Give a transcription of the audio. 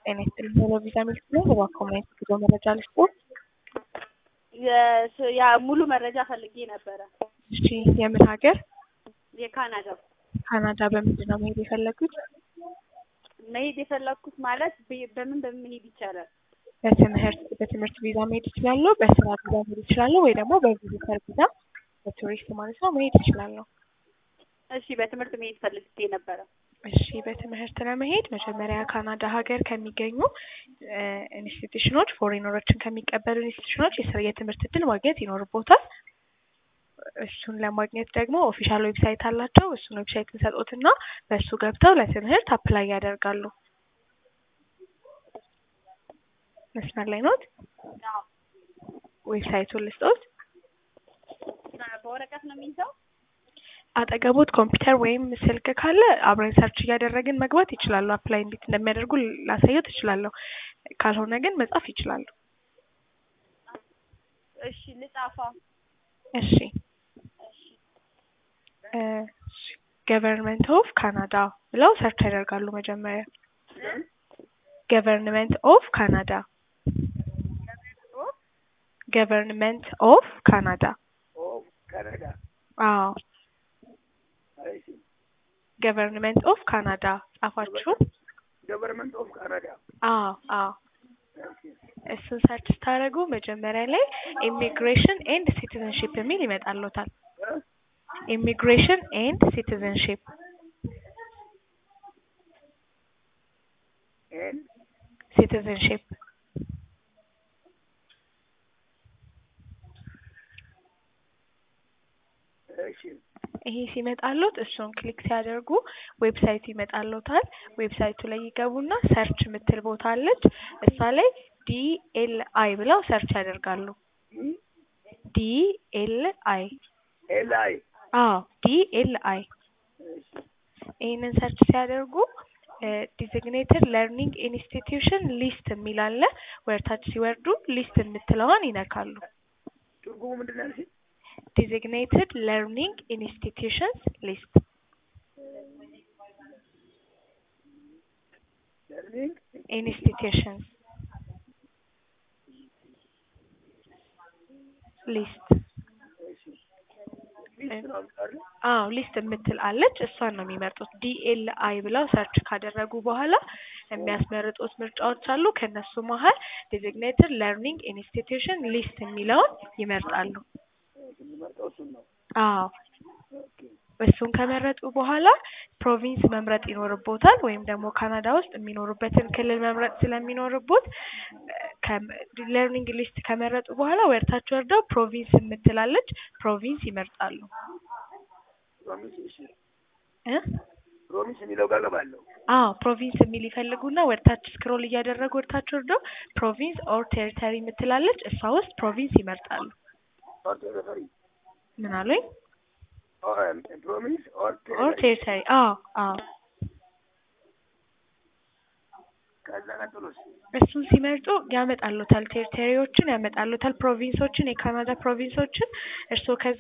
ጤና ይስጥልኝ ቴሌቪዛ ሚልክ ነው። እባክዎ ምን አይነት ጉዞ መረጃ ልስጦ? የስ- ያ ሙሉ መረጃ ፈልጌ ነበረ። እሺ የምን ሀገር? የካናዳ ካናዳ በምንድን ነው መሄድ የፈለጉት? መሄድ የፈለግኩት ማለት በ- በምን በምን መሄድ ይቻላል? በትምህርት በትምህርት ቪዛ መሄድ ይችላሉ፣ በስራ ቪዛ መሄድ ይችላሉ፣ ወይ ደግሞ በቪዚተር ቪዛ በቱሪስት ማለት ነው መሄድ ይችላሉ። እሺ በትምህርት መሄድ ፈልጌ ነበረ። እሺ በትምህርት ለመሄድ መጀመሪያ ካናዳ ሀገር ከሚገኙ እ ኢንስቲትዩሽኖች ፎሬነሮችን ከሚቀበሉ ኢንስቲትዩሽኖች የስራ የትምህርት እድል ማግኘት ይኖርቦታል። እሱን ለማግኘት ደግሞ ኦፊሻል ዌብሳይት አላቸው። እሱን ዌብሳይት እንሰጦትና በእሱ ገብተው ለትምህርት አፕላይ ያደርጋሉ። መስመር ላይ ኖት? አዎ። ዌብሳይቱን ልስጦት። በወረቀት ነው የሚይዘው? አጠገቦት ኮምፒውተር ወይም ስልክ ካለ አብረን ሰርች እያደረግን መግባት ይችላሉ። አፕላይ እንዴት እንደሚያደርጉ ላሳየው ትችላለሁ። ካልሆነ ግን መጻፍ ይችላሉ። እሺ ልጻፋ። እሺ ገቨርንመንት ኦፍ ካናዳ ብለው ሰርች ያደርጋሉ። መጀመሪያ ገቨርንመንት ኦፍ ካናዳ ገቨርንመንት ኦፍ ካናዳ ኦፍ ካናዳ አዎ እሺ ገቨርንመንት ኦፍ ካናዳ ጻፋችሁ? ገቨርንመንት ኦፍ ካናዳ አዎ አዎ እሺ እሱን ሰርች ስታደርጉ መጀመሪያ ላይ ኢሚግሬሽን ኤንድ ሲቲዘንሺፕ የሚል ይመጣልዎታል። እ? ኢሚግሬሽን ኤንድ ሲቲዘንሺፕ ኤን ሲቲዘንሺፕ እሺ ይሄ ሲመጣሎት እሱን ክሊክ ሲያደርጉ ዌብሳይቱ ይመጣሎታል። ዌብሳይቱ ላይ ይገቡና ሰርች የምትል ቦታ አለች። እሷ ላይ ዲኤልአይ ብለው ሰርች ያደርጋሉ። ኢ ዲኤልአይ ኤል አይ አዎ ዲኤልአይ እሺ ይህንን ሰርች ሲያደርጉ ዲዚግኔትድ ለርኒንግ ኢንስቲትዩሽን ሊስት የሚል አለ። ወደታች ሲወርዱ ሊስት የምትለዋን ይነካሉ። ትርጉሙ ምንድን ነው ያልሽኝ? ዲዚግኔትድ ለርኒንግ ኢንስቲትዩሽንስ ሊስት ለርኒንግ ኢንስቲትዩሽንስ ሊስት እሺ ሊስት ነው የሚቀር አዎ ሊስት የምትል አለች። እሷን ነው የሚመርጡት። ዲኤልአይ ብለው ሰርች ካደረጉ በኋላ የሚያስመርጡት ምርጫዎች አሉ። ከነሱ መሀል ዲዚግኔትድ ለርኒንግ ኢንስቲትዩሽን ሊስት የሚለውን ይመርጣሉ። የሚመርጠው እሱን ነው። አዎ ኦኬ እሱን ከመረጡ በኋላ ፕሮቪንስ መምረጥ ይኖርቦታል። ወይም ደግሞ ካናዳ ውስጥ የሚኖሩበትን ክልል መምረጥ ስለሚኖርቦት ለርኒንግ ሊስት ከመረጡ በኋላ ወደታች ወርደው ፕሮቪንስ የምትላለች ፕሮቪንስ ይመርጣሉ ፕሮሚስ እሺ እ ፕሮሚስ የሚለው ጋር ገባለሁ። አዎ ፕሮቪንስ የሚል ይፈልጉና ወደታች ስክሮል እያደረጉ ወደታች ወርደው ፕሮቪንስ ኦር ቴሪተሪ የምትላለች እሷ ውስጥ ፕሮቪንስ ይመርጣሉ። ኦር ቴሪቶሪ ምን አሉኝ? ኦር ፕሮሚስ ኦር ኦር ቴሪቶሪ ቴሪተሪ አዎ አዎ ከዛ ቀጥሎስ እሱን ሲመርጡ ያመጣሉታል። ቴሪተሪዎችን ያመጣሉታል። ፕሮቪንሶችን፣ የካናዳ ፕሮቪንሶችን እርስዎ ከዛ